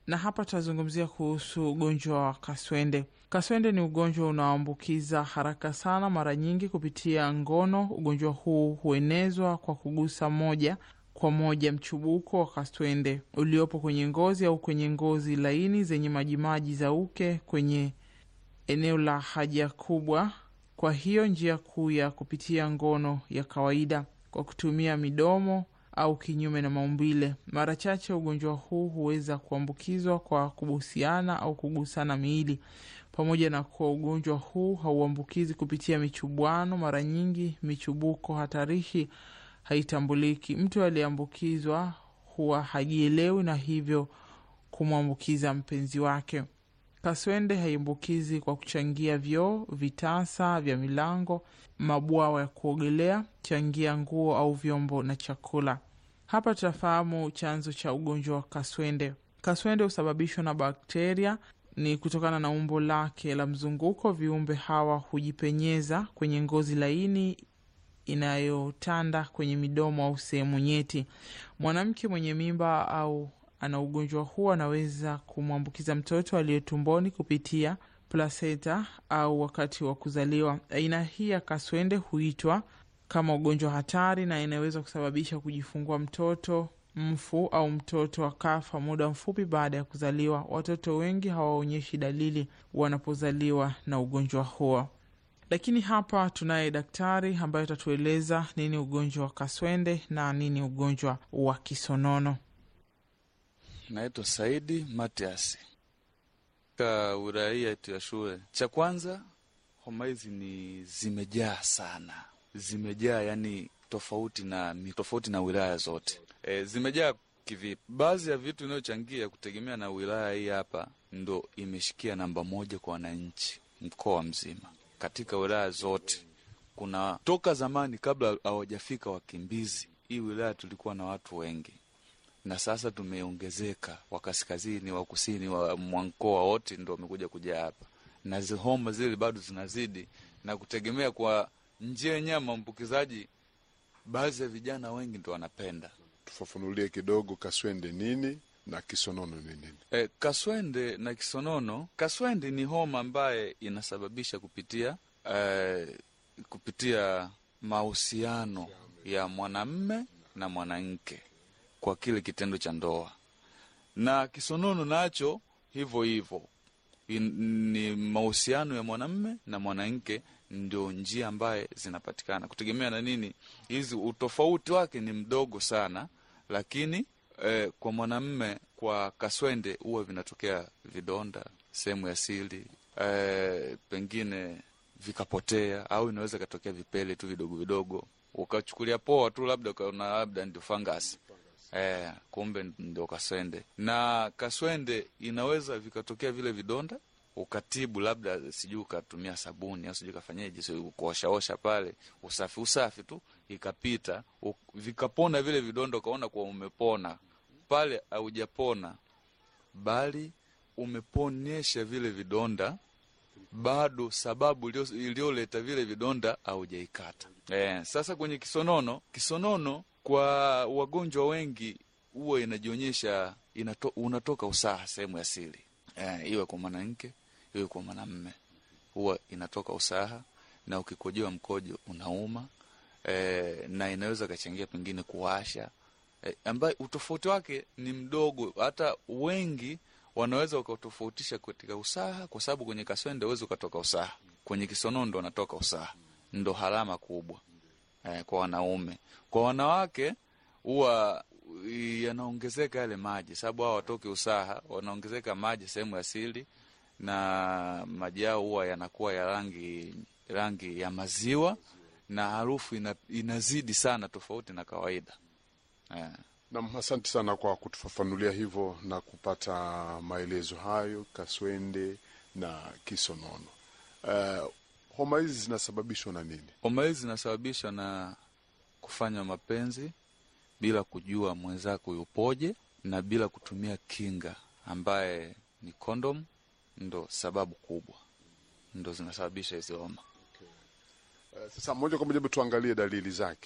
na hapa tutazungumzia kuhusu ugonjwa wa kaswende. Kaswende ni ugonjwa unaoambukiza haraka sana, mara nyingi kupitia ngono. Ugonjwa huu huenezwa kwa kugusa moja kwa moja mchubuko wa kaswende uliopo kwenye ngozi au kwenye ngozi laini zenye majimaji za uke kwenye eneo la haja kubwa. Kwa hiyo njia kuu ya kupitia ngono ya kawaida kwa kutumia midomo au kinyume na maumbile. Mara chache ugonjwa huu huweza kuambukizwa kwa kubusiana au kugusana miili. Pamoja na kuwa ugonjwa huu hauambukizi kupitia michubuano, mara nyingi michubuko hatarishi haitambuliki. Mtu aliyeambukizwa huwa hajielewi na hivyo kumwambukiza mpenzi wake. Kaswende haiambukizi kwa kuchangia vyoo, vitasa vya milango, mabwawa ya kuogelea, changia nguo au vyombo na chakula. Hapa tutafahamu chanzo cha ugonjwa wa kaswende. Kaswende husababishwa na bakteria. Ni kutokana na umbo lake la mzunguko, viumbe hawa hujipenyeza kwenye ngozi laini inayotanda kwenye midomo au sehemu nyeti. Mwanamke mwenye mimba au ana ugonjwa huu anaweza kumwambukiza mtoto aliye tumboni kupitia plasenta au wakati wa kuzaliwa. Aina hii ya kaswende huitwa kama ugonjwa hatari na inaweza kusababisha kujifungua mtoto mfu au mtoto akafa muda mfupi baada ya kuzaliwa. Watoto wengi hawaonyeshi dalili wanapozaliwa na ugonjwa huo. Lakini hapa tunaye daktari ambaye atatueleza nini ugonjwa wa kaswende na nini ugonjwa wa kisonono. Naitwa Saidi Matias ka wilaya yetu ya shule. Cha kwanza, homa hizi ni zimejaa sana, zimejaa yani tofauti na tofauti na wilaya zote. E, zimejaa kivipi? Baadhi ya vitu inayochangia kutegemea na wilaya hii hapa ndo imeshikia namba moja kwa wananchi mkoa mzima katika wilaya zote. Kuna toka zamani, kabla hawajafika wakimbizi, hii wilaya tulikuwa na watu wengi, na sasa tumeongezeka, wa kaskazini, wa kusini, wa mkoa wote ndo wamekuja kuja hapa, na homa zile bado zinazidi, na kutegemea kwa njia yenyewe maambukizaji, baadhi ya vijana wengi ndo wanapenda. Tufafanulie kidogo kaswende nini na kisonono ni nini? E, kaswende na kisonono. Kaswende ni homa ambaye inasababisha kupitia e, kupitia mahusiano ya mwanamme na mwanamke kwa kile kitendo cha ndoa, na kisonono nacho hivyo hivyo ni mahusiano ya mwanamme na mwanamke, ndio njia ambaye zinapatikana kutegemea na nini. Hizi utofauti wake ni mdogo sana, lakini Eh, kwa mwanamme kwa kaswende huwa vinatokea vidonda sehemu ya siri eh, pengine vikapotea, au inaweza ikatokea vipele tu vidogo vidogo, ukachukulia poa tu, labda ukaona labda ndio fangasi eh, kumbe ndio kaswende. Na kaswende inaweza vikatokea vile vidonda ukatibu, labda sijui ukatumia sabuni au sijui ukafanyaje, si kuoshaosha pale, usafi usafi tu ikapita, vikapona vile vidonda, ukaona kuwa umepona pale. Haujapona bali umeponyesha vile vidonda, bado sababu iliyoleta vile vidonda haujaikata. Eh, sasa kwenye kisonono, kisonono kwa wagonjwa wengi huwa inajionyesha inato, unatoka usaha sehemu ya siri eh, iwe kwa mwanamke iwe kwa mwanamme, huwa inatoka usaha na ukikojewa mkojo unauma e, na inaweza kachangia pengine kuwasha e, ambaye utofauti wake ni mdogo. Hata wengi wanaweza wakatofautisha katika usaha, kwa sababu kwenye kaswende uwezi ukatoka usaha, kwenye kisonono ndo anatoka usaha, ndo harama kubwa e, kwa wanaume. Kwa wanawake huwa yanaongezeka yale maji, sababu hao watoki usaha, wanaongezeka maji sehemu ya siri na maji yao huwa yanakuwa ya rangi rangi ya maziwa na harufu ina, inazidi sana tofauti na kawaida yeah. Nam, asante sana kwa kutufafanulia hivyo na kupata maelezo hayo kaswende na kisonono. Uh, homa hizi zinasababishwa na nini? Homa hizi zinasababishwa na kufanya mapenzi bila kujua mwenzako yupoje na bila kutumia kinga ambaye ni kondom ndo sababu kubwa, ndo zinasababisha hizi homa. Uh, sasa moja kwa moja tuangalie dalili zake.